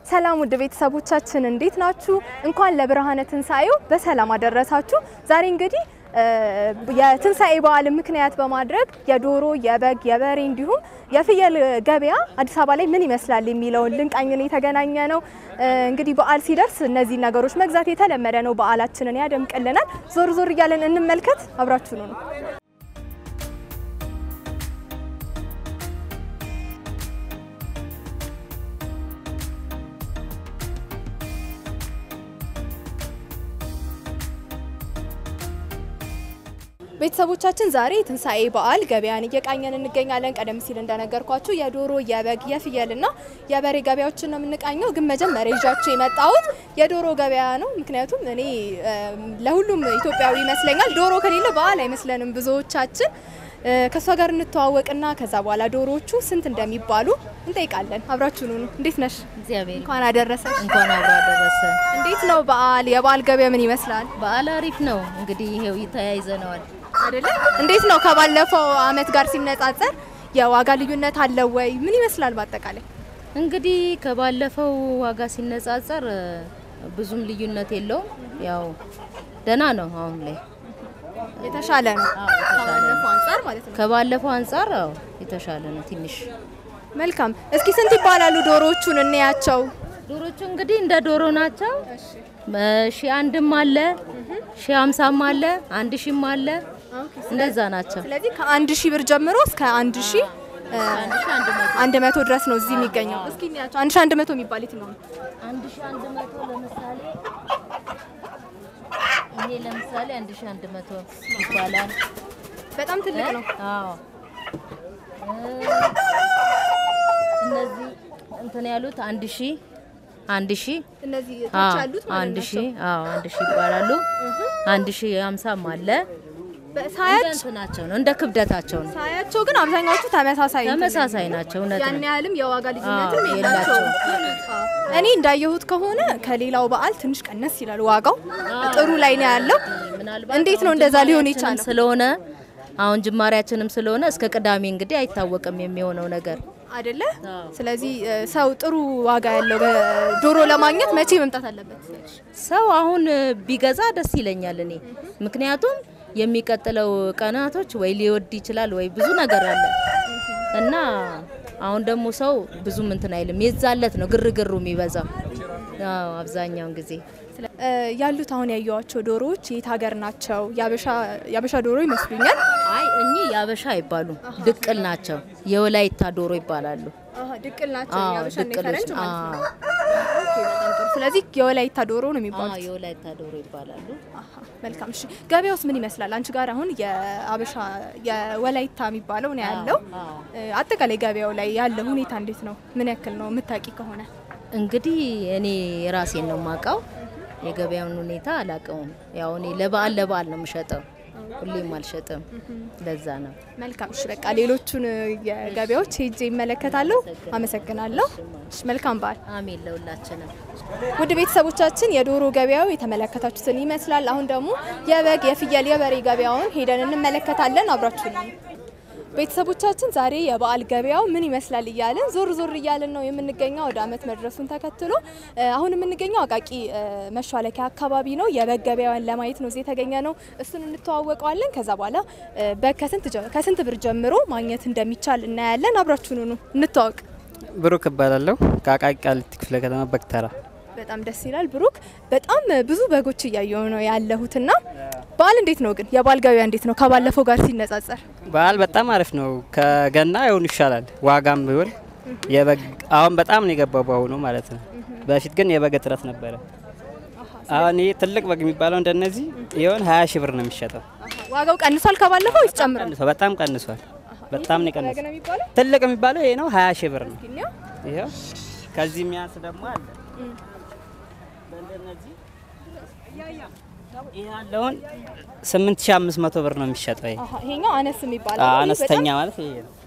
ሰላም ውድ ቤተሰቦቻችን እንዴት ናችሁ? እንኳን ለብርሃነ ትንሣኤው በሰላም አደረሳችሁ። ዛሬ እንግዲህ የትንሣኤ በዓልን ምክንያት በማድረግ የዶሮ፣ የበግ፣ የበሬ እንዲሁም የፍየል ገበያ አዲስ አበባ ላይ ምን ይመስላል የሚለውን ልንቃኝን የተገናኘ ነው። እንግዲህ በዓል ሲደርስ እነዚህ ነገሮች መግዛት የተለመደ ነው። በዓላችንን ያደምቅልናል። ዞር ዞር እያለን እንመልከት። አብራችሁኑ ነው ቤተሰቦቻችን ዛሬ ትንሣኤ በዓል ገበያን እየቃኘን እንገኛለን። ቀደም ሲል እንደነገርኳችሁ የዶሮ፣ የበግ፣ የፍየልና የበሬ ገበያዎችን ነው የምንቃኘው። ግን መጀመሪያ ይዣችሁ የመጣሁት የዶሮ ገበያ ነው። ምክንያቱም እኔ ለሁሉም ኢትዮጵያዊ ይመስለኛል ዶሮ ከሌለ በዓል አይመስለንም ብዙዎቻችን። ከእሷ ጋር እንተዋወቅና ከዛ በኋላ ዶሮዎቹ ስንት እንደሚባሉ እንጠይቃለን። አብራችሁኑ ነው። እንዴት ነሽ? እግዚአብሔር እንኳን አደረሰሽ። እንኳን አብሮ አደረሰ። እንዴት ነው በዓል? የበዓል ገበያ ምን ይመስላል? በዓል አሪፍ ነው። እንግዲህ ይሄው ተያይዘነዋል አይደለ? እንዴት ነው ከባለፈው አመት ጋር ሲነጻጸር የዋጋ ልዩነት አለው ወይ? ምን ይመስላል በአጠቃላይ? እንግዲህ ከባለፈው ዋጋ ሲነጻጸር ብዙም ልዩነት የለውም። ያው ደህና ነው። አሁን ላይ የተሻለ ነው አዎ፣ የተሻለ ነው። ከባለፈው አንጻር ማለት ነው። ከባለፈው አንጻር አዎ የተሻለ ነው ትንሽ። መልካም። እስኪ ስንት ይባላሉ ዶሮዎቹን እንያቸው። ዶሮቹ እንግዲህ እንደ ዶሮ ናቸው። ሺ አንድም አለ፣ ሺ አምሳም አለ፣ አንድ ሺም አለ። እንደዛ ናቸው። ስለዚህ ከአንድ ሺህ ብር ጀምሮ እስከ አንድ ሺህ አንድ ሺ አንድ መቶ አንድ መቶ ድረስ ነው እዚህ የሚገኘው። እስኪ እንያቸው። አንድ ሺህ አንድ መቶ የሚባል የትኛው ነው? አንድ ሺ አንድ መቶ ለምሳሌ ይሄ ለምሳሌ አንድ ሺ አንድ መቶ ይባላል። በጣም ትልቅ ነው። አዎ እነዚህ እንትን ያሉት አንድ ሺ አንድ ሺ እነዚህ አዎ ታች ያሉት ማለት አንድ ሺ ናቸው። አዎ አንድ ሺ ይባላሉ። አንድ ሺ ሀምሳም አለ። እንደ ሳያች እንትናቸው ነው እንደ ክብደታቸው ነው። ሳያቸው ግን አብዛኛዎቹ ተመሳሳይ እንትን ተመሳሳይ ናቸው። እውነት ያን ነው። ያህልም የዋጋ ልዩነትም አዎ፣ የላቸውም። እኔ እንዳየሁት ከሆነ ከሌላው በዓል ትንሽ ቀነስ ይላል ዋጋው ጥሩ ላይ ነው ያለው። ምናልባት እንዴት ነው አሁን እንደዛ ሊሆን ጅማሬያችንም የቻለው? ስለሆነ አሁን ጅማሬያችንም ስለሆነ እስከ ቅዳሜ እንግዲህ አይታወቅም የሚሆነው ነገር። አይደለ? አዎ። ስለዚህ እ፣ ሰው ጥሩ ዋጋ ያለው ዶሮ ለማግኘት መቼ መምጣት አለበት? ሰው አሁን ቢገዛ ደስ ይለኛል እኔ ምክንያቱም የሚቀጥለው ቀናቶች ወይ ሊወድ ይችላል ወይ ብዙ ነገር አለ እና አሁን ደግሞ ሰው ብዙም እንትን አይልም። የዛለት ነው ግርግሩ የሚበዛው አዎ አብዛኛውን ጊዜ ስለ- እ፣ ያሉት አሁን ያየዋቸው ዶሮዎች የት ሀገር ናቸው? የአበሻ ዶሮ ይመስሉኛል። አይ እኚህ የአበሻ አይባሉም ድቅል ናቸው። የወላይታ ዶሮ ይባላሉ። አሀ፣ ድቅል ናቸው። አዎ የአበሻና ድቅሎች የፈረንጅ ማለት ነው። አዎ ኦኬ፣ በጣም ጥሩ። ስለዚህ የወላይታ ዶሮ ነው የሚባሉት። አዎ የወላይታ ዶሮ ይባላሉ። አሀ፣ መልካም። እሺ፣ ገበያውስ ምን ይመስላል? አንቺ ጋር አሁን የአበሻ የወላይታ የሚባለው ነው ያለው። አዎ። እ፣ አጠቃላይ ገበያው ላይ ያለ ሁኔታ እንዴት ነው? ምን ያክል ነው የምታውቂ ከሆነ? እንግዲህ እኔ ራሴን ነው የማውቀው። የገበያውን ሁኔታ አላውቀውም። ያው እኔ ለበዓል ለበዓል ነው የምሸጠው፣ ሁሌም አልሸጥም። ለዛ ነው። መልካም። እሺ፣ በቃ ሌሎቹን የገበያዎች ሄጄ ይመለከታለሁ። አመሰግናለሁ። እሺ፣ መልካም በዓል። አሜን ለሁላችንም። ውድ ቤተሰቦቻችን የዶሮ ገበያው የተመለከታችሁትን ይመስላል። አሁን ደግሞ የበግ፣ የፍየል፣ የበሬ ገበያውን ሄደን እንመለከታለን። አብራችሁ ነው ቤተሰቦቻችን ዛሬ የበዓል ገበያው ምን ይመስላል እያልን ዞር ዞር እያልን ነው የምንገኘው። ወደ ዓመት መድረሱን ተከትሎ እ፣ አሁን የምንገኘው አቃቂ እ፣ መሿለኪያ አካባቢ ነው። የበግ ገበያውን ለማየት ነው እዚህ የተገኘ ነው። እሱን እንተዋወቀዋለን። ከዛ በኋላ እ፣ በግ ከስንት ጀ- ከስንት ብር ጀምሮ ማግኘት እንደሚቻል እናያለን። አብራችሁኑ ነው እንተዋወቅ። ብሩክ እባላለሁ ከአቃቂ ቃሊቲ ክፍለ ከተማ በግተራ። በጣም ደስ ይላል። ብሩክ በጣም ብዙ በጎች እያየሁ ነው ያለሁትና በዓል እንዴት ነው ግን የበዓል ገበያ እንዴት ነው ከባለፈው ጋር ሲነጻጸር? በዓል በጣም አሪፍ ነው። ከገና ይሁን ይሻላል። ዋጋም ቢሆን የበግ አሁን በጣም ነው የገባው በአሁኑ ማለት ነው። በፊት ግን የበግ እጥረት ነበረ። አሁን ይህ ትልቅ በግ የሚባለው እንደነዚህ ይሆን ሀያ ሺህ ብር ነው የሚሸጠው። ዋጋው ቀንሷል ከባለፈው ወይስ ጨምሯል? ቀንሷል፣ በጣም ቀንሷል። በጣም ነው በግ የቀነሰው። ነው የሚባለው? ትልቅ የሚባለው ይሄ ነው ሀያ ሺህ ብር ነው። እስኪ እንየው። ይኸው ከዚህ የሚያንስ ደግሞ አለ። በእንደነዚህ ይሄ ያለውን ስምንት ሺህ አምስት መቶ ብር ነው የሚሸጠው። ይሄ አሃ፣ ይሄኛው አነስ የሚባለው አዎ፣ ነው። ይህ አነስተኛ በጣም ማለት ይሄ ነው።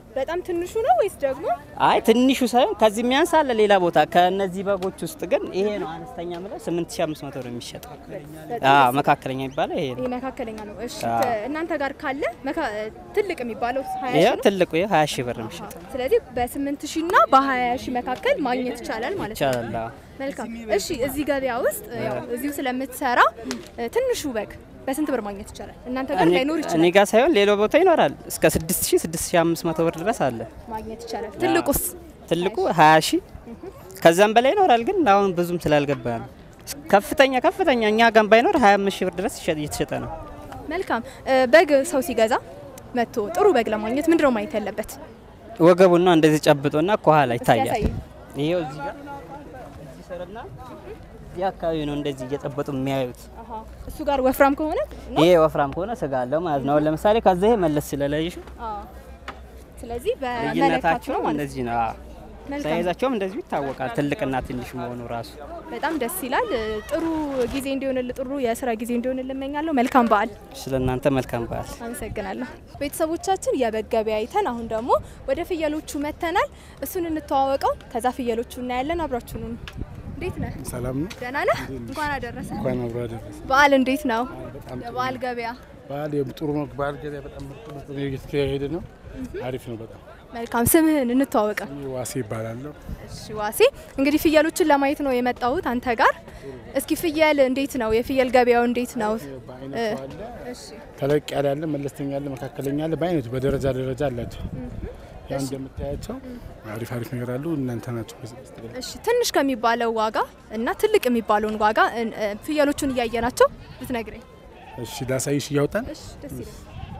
በጣም ትንሹ ነው ወይስ ደግሞ አይ ትንሹ ሳይሆን ከዚህ የሚያንስ አለ ሌላ ቦታ። ከነዚህ በጎች ውስጥ ግን ይሄ ነው አነስተኛ ምለው 8500 ነው የሚሸጠው። አዎ መካከለኛ የሚባለው ይሄ ነው። ይሄ መካከለኛ ነው? እሺ አዎ። ከ- እናንተ ጋር ካለ መካ- ትልቅ የሚባለው 20 ይሄ ሺህ ነው። ትልቁ ይሄ 20 ሺህ ብር ነው የሚሸጠው። ስለዚህ በ8 ሺህ እና በ20 ሺህ መካከል ማግኘት ይቻላል ማለት ነው። ይቻላል። አዎ። መልካም። እሺ እዚህ ገበያ ውስጥ ያው እዚሁ ስለምትሰራ እ፣ ትንሹ በግ በስንት ብር ማግኘት ይቻላል? እናንተ ጋር እኔ- ላይኖር እኔ ይችላል፣ ጋር ሳይሆን ሌላ ቦታ ይኖራል። እስከ 6000 6500 ብር ድረስ አለ። ማግኘት ይቻላል። ትልቁስ ትልቁ 20 ሺህ ከዛም በላይ ይኖራል። ግን አሁን ብዙም ስላልገባ ነው። ከፍተኛ ከፍተኛ እኛ ጋር ባይኖር 25 ሺህ ብር ድረስ ይሸጥ- እየተሸጠ ነው። መልካም። እ፣ በግ ሰው ሲገዛ መጥቶ ጥሩ በግ ለማግኘት ምንድነው ማየት ያለበት? ወገቡና እንደዚህ ጨብጦና ከኋላ ይታያል። ያሳይ። ይሄው እዚህ ጋር እዚህ ስርና እዚህ አካባቢ ነው እንደዚህ እየጨበጡ የሚያዩት። አሃ፣ እሱ ጋር ወፍራም ከሆነ ነው። ይሄ ወፍራም ከሆነ ስጋ አለው ማለት ነው። አሁን ለምሳሌ ከዛ ይሄ መለስ ስለለይሹ አዎ። ስለዚህ በመለካት ልዩነታቸው ነው ማለት ነው። እንደዚህ ነው። አዎ። መልካም። ሳይዛቸውም እንደዚሁ ይታወቃል። ትልቅና ትንሽ መሆኑ ራሱ በጣም ደስ ይላል። ጥሩ ጊዜ እንዲሆንል ጥሩ የስራ ጊዜ እንዲሆንል እመኛለሁ። መልካም በዓል። ስለ እናንተ መልካም በዓል። አመሰግናለሁ። ቤተሰቦቻችን የበግ ገበያ አይተን አሁን ደግሞ ወደ ፍየሎቹ መተናል። እሱን እንተዋወቀው፣ ከዛ ፍየሎቹ እናያለን። አብራችሁኑ ነው። እንዴት ነህ? ሰላም ነው። ደህና ነህ? እንኳን አደረሰ። እንኳን አብሮ አደረሰ። በዓል እንዴት ነው? በጣም ጥሩ የበዓል ገበያ በዓል ጥሩ ነው። በዓል ገበያ በጣም ምርጥ ምርጥ ነው እየተካሄደ ነው። አሪፍ ነው በጣም። መልካም። ስምህን እንተዋወቀው። እኔ ዋሴ ይባላለሁ። እሺ ዋሴ፣ እንግዲህ ፍየሎችን ለማየት ነው የመጣሁት አንተ ጋር። እስኪ ፍየል እንዴት ነው? የፍየል ገበያው እንዴት ነው? በአይነቱ አለ፣ እሺ ተለቅ ያለ አለ፣ መለስተኛ አለ፣ መካከለኛ አለ። በአይነቱ በደረጃ ደረጃ አላቸው። ያው እንደምታያቸው አሪፍ አሪፍ ነገር አሉ። እናንተ ናቸው እሺ ትንሽ ከሚባለው ዋጋ እና ትልቅ የሚባለውን ዋጋ እ- እ፣ ፍየሎቹን እያየናቸው ብትነግረኝ። እሺ ላሳይሽ እያወጣን እሺ ደስ ይላል።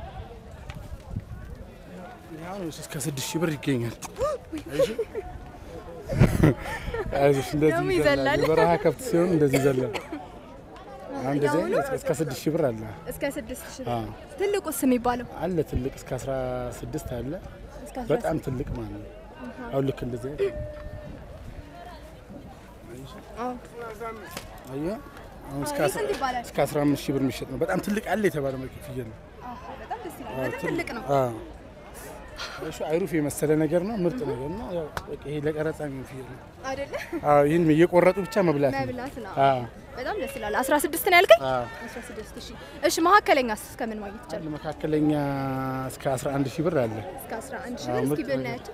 አሁን እስከ ስድስት ሺህ ብር ይገኛል። አይዞሽ እንደዚህ ደግሞ ይዘላል። ይዘላል። የበረሃ ከብት ሲሆን እንደዚህ ይዘላል። አሁን እንደዚህ አይነት እስከ ስድስት ሺህ ብር አለ። እስከ ስድስት ሺህ አዎ ትልቁስ የሚባለው አለ ትልቅ እስከ 16 አለ። እስከ አስራ በጣም ትልቅ ማለት ነው። አሁን ልክ እንደዚህ አይነት አዎ። አየህ፣ አሁን እስከ ይህ ስንት ይባላል? እስከ 15 ሺህ ብር የሚሸጥ ነው። በጣም ትልቅ አለ የተባለ መልክ ፍየል ነው። አዎ፣ በጣም ደስ ይላል። በጣም ትልቅ ነው። አዎ እሺ፣ አይሩፍ የመሰለ ነገር ነው። ምርጥ ነገር ነው። ያው በቃ ይሄ ለቀረጻ የሚሆን ፍየል ነው። አይደለ? አዎ ይህን እየቆረጡ ብቻ መብላት ነው። መብላት ነው። አዎ በጣም ደስ ይላል። 16 ነው ያልከኝ? አዎ 16 ሺህ። እሺ መካከለኛስ እስከምን ማግኘት ይቻላል? አንድ መካከለኛ እስከ 11 ሺህ ብር አለ። እስከ 11 ሺህ አዎ፣ ብር። እስኪ ምርጥ ነገር። ብናያቸው።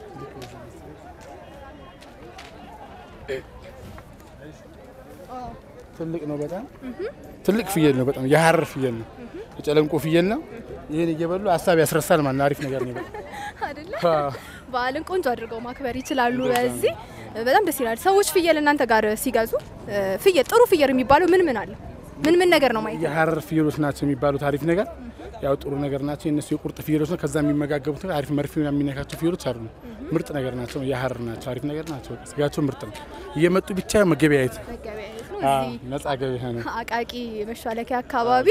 አዎ ትልቅ ነው። በጣም ትልቅ ፍየል ነው። በጣም የሀረር ፍየል ነው። የጨለንቆ ፍየል ነው። ይህን እየበሉ ሀሳብ ያስረሳል ማለት ነው። አሪፍ ነገር ነው። በጣም አይደለ? አዎ። በዓልን ቆንጆ አድርገው ማክበር ይችላሉ። በዚህ በጣም ደስ ይላል። ሰዎች ፍየል እናንተ ጋር ሲገዙ እ፣ ፍየል ጥሩ ፍየል የሚባለው ምን ምን አለ? ምን ምን ነገር ነው ማየት? የሀረር ፍየሎች ናቸው የሚባሉት አሪፍ ነገር ያው ጥሩ ነገር ናቸው። የእነሱ የቁርጥ ፍየሎች ነው። ከዛ የሚመጋገቡት ነገር አሪፍ መርፌ ምናምን የሚነካቸው ፍየሎች አሉ። ምርጥ ነገር ናቸው። የሀረር ናቸው። አሪፍ ነገር ናቸው። በቃ ስጋቸው ምርጥ ነው። እየመጡ ብቻ መገበያየት መገበያየት ነው። አዎ፣ እዚህ ነጻ ገበያ ነው። አቃቂ መሿለኪያ አካባቢ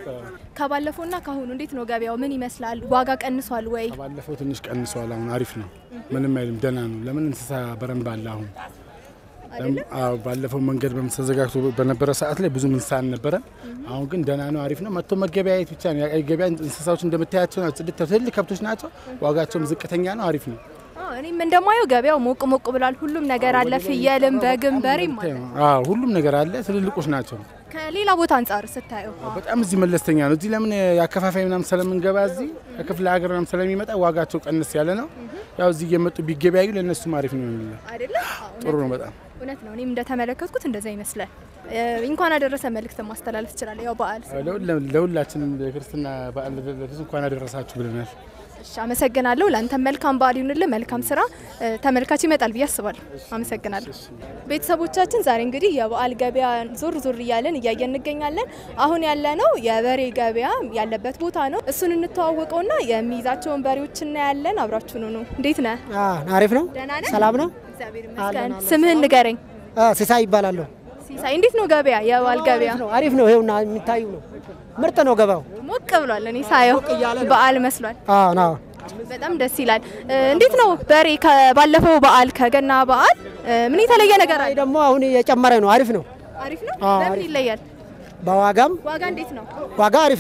ከባለፈውና ካሁኑ እንዴት ነው ገበያው? ምን ይመስላል? ዋጋ ቀንሷል ወይ? ባለፈው ትንሽ ቀንሰዋል። አሁን አሪፍ ነው። ምንም አይልም። ደህና ነው። ለምን እንስሳ በረንብ አለ አሁን አይደለ? አዎ ባለፈው መንገድ በተዘጋግቶ በነበረ ሰዓት ላይ ብዙም እንስሳ አልነበረም። አሁን ግን ደህና ነው፣ አሪፍ ነው። መጥቶ መገበያየት ብቻ ነው። የአቃቂ ገበያ እንስሳዎች እንደምታያቸው ናቸው። ጽድት ትልልቅ ከብቶች ናቸው። ዋጋቸውም ዝቅተኛ ነው። አሪፍ ነው። አዎ፣ እኔም እንደማየው ገበያው ሞቅ ሞቅ ብሏል። ሁሉም ነገር አለ። ፍየልም፣ በግም፣ በሬም አለ። አዎ ሁሉም ነገር አለ። ትልልቆች ናቸው። ከሌላ ቦታ አንጻር ስታየው በጣም እዚህ መለስተኛ ነው። እዚህ ለምን የአከፋፋይ ምናምን ስለምንገባ እዚህ ከክፍለ ሀገር ምናምን ስለሚመጣ ዋጋቸው ቀንስ ያለ ነው። ያው እዚህ እየመጡ ቢገበያዩ ለእነሱም አሪፍ ነው የሚለው አይደለ? አዎ፣ ጥሩ ነው በጣም እውነት ነው። እኔም እንደተመለከትኩት እንደዛ ይመስላል። እ፣ እንኳን አደረሰ መልእክት ማስተላለፍ ትችላለህ። ያው በዓል ስለ- ለሁላ- ለሁላችንም ለክርስትና በዓል ለደረሱ እንኳን አደረሳችሁ ብለናል። እሺ፣ አመሰግናለሁ። ለአንተም መልካም በዓል ይሁንልህ። መልካም ስራ። እ፣ ተመልካች ይመጣል ብዬ አስባለሁ። አመሰግናለሁ። ቤተሰቦቻችን ዛሬ እንግዲህ የበዓል ገበያ ዞር ዞር እያለን እያየን እንገኛለን። አሁን ያለነው የበሬ ገበያ ያለበት ቦታ ነው። እሱን እንተዋወቀውና የሚይዛቸውን በሬዎች እናያለን። አብራችሁኑ ነው። እንዴት ነህ? አሪፍ ነው። ደህና ነህ? ሰላም ነው። እግዚአብሔር ይመስገን። ስምህን ንገረኝ። ሲሳይ ይባላለሁ። ሲሳይ፣ እንዴት ነው ገበያ? የበዓል ገበያ ነው አሪፍ ነው። ይኸውና የሚታዩ ነው። ምርጥ ነው ገበያው። ሞቅ ብሏል። እኔ ሳየው በዓል መስሏል። አዎ ነው። በጣም ደስ ይላል። እ፣ እንዴት ነው በሬ ከባለፈው በዓል ከገና በዓል እ፣ ምን የተለየ ነገር አይ አለ? ደግሞ አሁን የጨመረ ነው። አሪፍ ነው። አሪፍ ነው። አዎ፣ በምን አሪፍ። ይለያል? በዋጋም ዋጋ እንዴት ነው? ዋጋ አሪፍ ነው።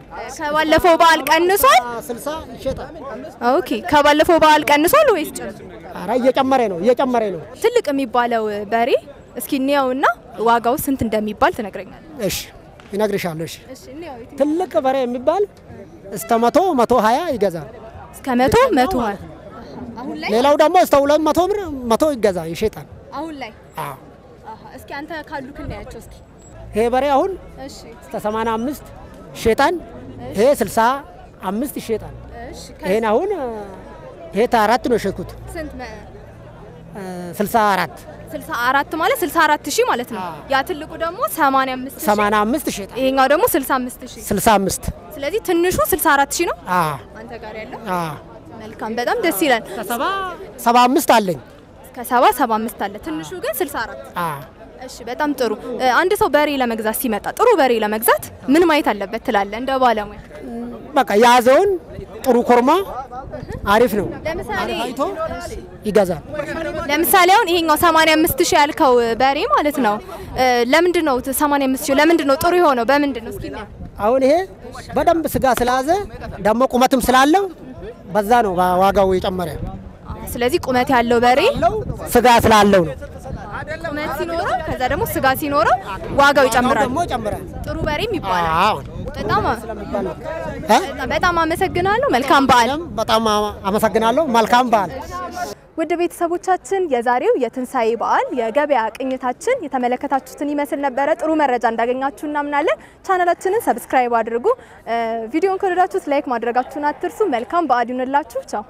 ከባለፈው በዓል ቀንሷል? ስልሳ ይሸጣል። ኦኬ ከባለፈው በዓል ቀንሷል ወይስ ጨምሯል? ኧረ እየጨመረ ነው እየጨመረ ነው። ትልቅ የሚባለው በሬ እስኪ እንየውና ዋጋው ስንት እንደሚባል ትነግረኛለህ? እሺ ይነግርሻለሁ። እሺ እሺ እንየው። ትልቅ በሬ የሚባል እስከ መቶ መቶ ሀያ ይገዛል። እስከ መቶ መቶ ሀያ አሁን ላይ ሌላው ደግሞ እስከ ሁለት መቶ ብር መቶ ይገዛ ይሸጣል። አሁን ላይ አዎ አሃ፣ እስኪ አንተ ካሉ ክናያቸው እስኪ ይሄ በሬ አሁን እሺ እስከ ሰማንያ አምስት ይሸጣል። ይሄ ስልሳ አምስት ይሸጣል። እሺ ይሄን አሁን ይሄ አራት ነው የሸጥኩት ስንት መ ስልሳ አራት 64 ማለት 64 ሺህ ማለት ነው። ያ ትልቁ ደግሞ 85 ሺህ ሰማንያ አምስት ይሸጣል። ይሄኛው ደግሞ 65 ሺህ ስልሳ አምስት ስለዚህ ትንሹ 64 ሺህ ነው አዎ አንተ ጋር ያለው። አዎ መልካም በጣም ደስ ይላል። ከሰባ ሰባ አምስት አለኝ። እስከ 70 75 አለ። ትንሹ ግን 64 አዎ እሺ በጣም ጥሩ። እ፣ አንድ ሰው በሬ ለመግዛት ሲመጣ ጥሩ በሬ ለመግዛት ምን ማየት አለበት ትላለህ እንደ ባለሙያ? በቃ የያዘውን ጥሩ ኮርማ አሪፍ ነው ለምሳሌ አይቶ ይገዛል። ለምሳሌ አሁን ይሄኛው 85 ሺህ ያልከው በሬ ማለት ነው እ፣ ለምንድን ነው 85 ሺህ ለምንድን ነው ጥሩ የሆነው በምንድን ነው? እስኪ እናየው። አሁን ይሄ በደንብ ስጋ ስለያዘ ደግሞ ቁመትም ስላለው በዛ ነው ዋጋው የጨመረ። ስለዚህ ቁመት ያለው በሬ ስጋ ስላለው ነው ቁመት ሲኖረው ከዛ ደግሞ ስጋ ሲኖረው ዋጋው ይጨምራል። ደግሞ ይጨምራል። ጥሩ በሬም ይባላል። አዎ በጣም እ? በጣም አመሰግናለሁ። መልካም በዓል። በጣም አመሰግናለሁ። መልካም በዓል። ውድ ቤተሰቦቻችን የዛሬው የትንሣኤ በዓል የገበያ ቅኝታችን የተመለከታችሁትን ይመስል ነበረ። ጥሩ መረጃ እንዳገኛችሁ እናምናለን። ቻናላችንን ሰብስክራይብ አድርጉ። እ፣ ቪዲዮን ከወደዳችሁት ላይክ ማድረጋችሁን አትርሱ። መልካም በዓል ይሁንላችሁ። ቻው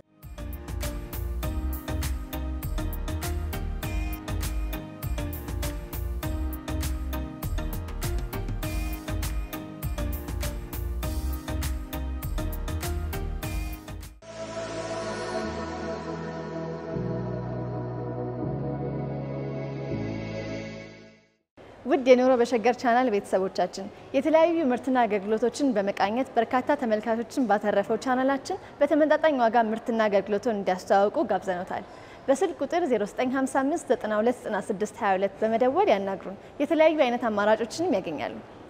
ውድ የኑሮ በሸገር ቻናል ቤተሰቦቻችን የተለያዩ ምርትና አገልግሎቶችን በመቃኘት በርካታ ተመልካቾችን ባተረፈው ቻናላችን በተመጣጣኝ ዋጋ ምርትና አገልግሎቱን እንዲያስተዋውቁ ጋብዘኖታል። በስልክ ቁጥር 0955 929622 በመደወል ያናግሩን። የተለያዩ አይነት አማራጮችንም ያገኛሉ።